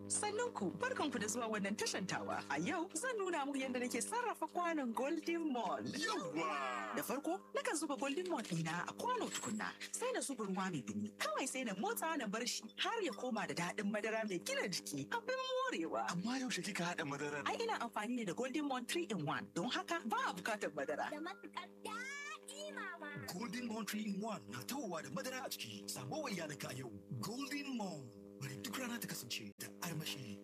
Sannan ku barkanku da zuwa wannan tashan tawa. A yau zan nuna muku yadda nake sarrafa kwanon Golden Mon. Yawwa! Da farko, nakan zuba Golden Mon ɗina a kwano tukunna, sai na zuba ruwa mai dumi. Kawai sai na motsa na bar shi har ya koma da daɗin madara mai gina jiki. Abin morewa. Amma yaushe kika haɗa madarar? Ai ina amfani ne da Golden Mon 3 in 1 don haka ba a bukatar madara. da matuƙar daɗi mama. Golden Moon 3 in 1 na tawowa da madara a ciki. Samo wa iyalinka a yau. Golden Moon. Bari duk rana ta kasance da armashi.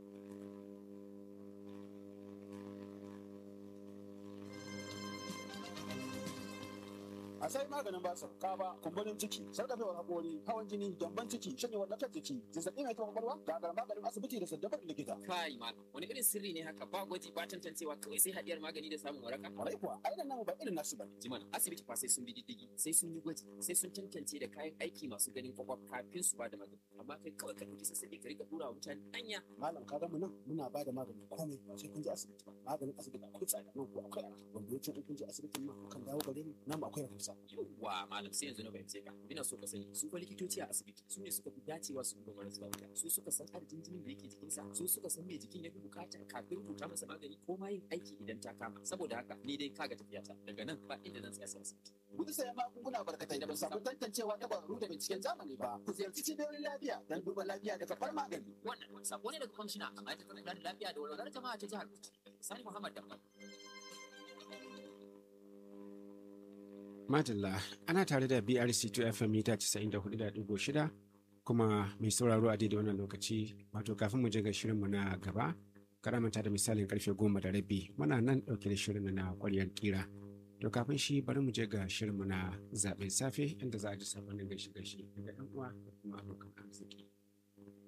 a sai maganin basa kaba kumburin ciki sarkafewar hakori hawan jini gyamban ciki shanyewar lafiyar jiki zazzabi mai taɓa kwakwalwa gagar maganin asibiti da saddabar likita kai malam wani irin sirri ne haka ba gwaji ba tantancewa kawai sai hadiyar magani da samun waraka kwarai kuwa ainihin namu ba irin nasu bane jiman asibiti fa sai sun bi diddigi sai sun yi gwaji sai sun tantance da kayan aiki masu ganin kwakwaf kafin su ba da magani amma kai kawai ka ɗauki sassaɓi ka rika ɗura wa mutane anya malam ka mu nan muna ba da magani komai ba sai kun je asibiti ba maganin asibiti akwai tsada nan ko akwai arha wanda ya ce in kun je asibitin ma kan dawo gare ni namu akwai rahusa yawwa malam sai yanzu na fahimce ka ina so ka sani su fa likitoci a asibiti su ne suka fi dacewa su duba marasa lafiya su suka san adadin jinin da yake jikinsa su suka san me jikin ya fi bukata kafin rubuta masa magani ko ma yin aiki idan ta kama saboda haka ni dai kaga tafiyata daga nan ba inda zan tsaya sai asibiti gudu sayan magunguna barkatai da ba su samu tantancewa ta kwararru da binciken zamani ba ku ziyarci cibiyoyin lafiya don duba lafiya da karɓar magani wannan sako ne daga kwamishina a ma'aikatar kula da lafiya da walwalar jama'a ta jihar Bauchi Sani Muhammad Dambal Madalla ana tare da BRC 2 FM mita 94.6 kuma mai sauraro a daidai wannan lokaci wato kafin mu je ga shirinmu na gaba karamanta da misalin karfe goma da rabi muna nan ɗauke da shirin na ƙwaryar kira to kafin shi bari mu je ga shirinmu na zaɓen safe inda za a ji sabonin gaishe gaishe daga ɗan uwa da kuma abokan arziki.